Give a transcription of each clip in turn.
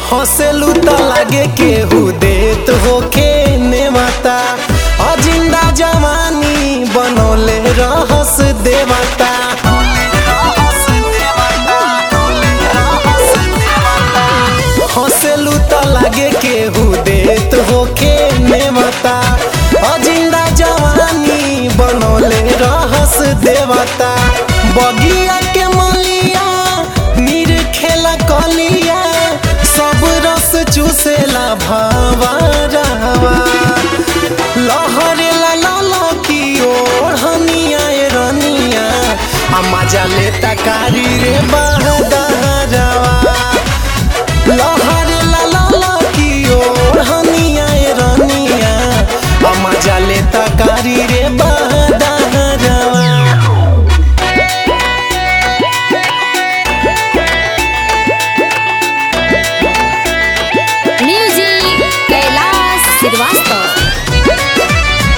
हंसेलू त लागे केहू देत होखे नेवता अजिंदा जवानी बनौले रहस देवता हंसेलू त लागे केहू देत होखे नेवता अजिंदा जवानी बनौले रहस देवता बगिया के मलिया नीर खेला कलिया सब रस चूसेला भावा रहवा लहरेला लाला की ओढ़निया ए रनिया आ मजा लेता कारी रे बहदहरवा लहरेला लाला की ओढ़निया ए रनिया आ मजा लेता कारी रे बहदहरवा म्यूजिक कैलाश श्रीवास्तव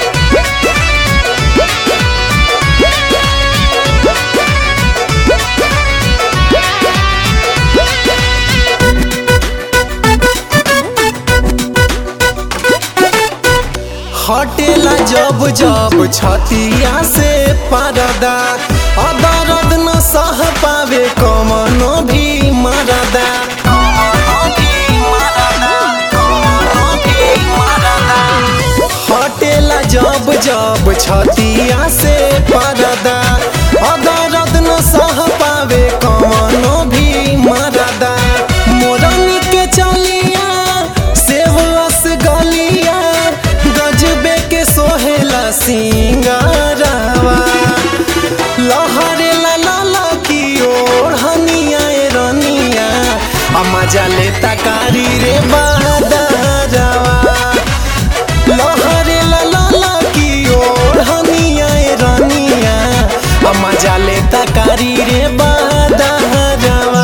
हटेला जब जब छतिया से परदा अदरद न सह पावे कमनो भी मरदा हटेला जब जब छतिया से परदा अदरद न सह पावे कमनो भी मरदा मोरनी के चलिया सेव रस गलिया गजबे के सोहेला सिंगारवा लहरे ला लाला की ओढ़निया ए रनिया आ मजा लेता कारी रे बहदरवा लहरे ला लाला की ओढ़निया ए रनिया आ मजा लेता कारी रे बहदरवा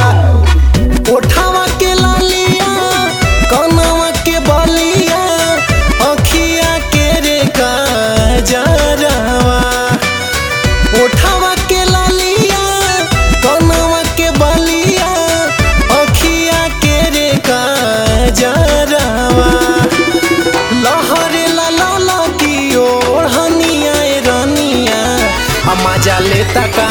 ओठावा के लालिया कनवा के बलिया अखिया के रे काजरवा ओठावा के लालिया कनवा के बलिया अखिया के रे काजरवा लहरे ला लाला की ओढ़निया ए रनिया आ मजा लेता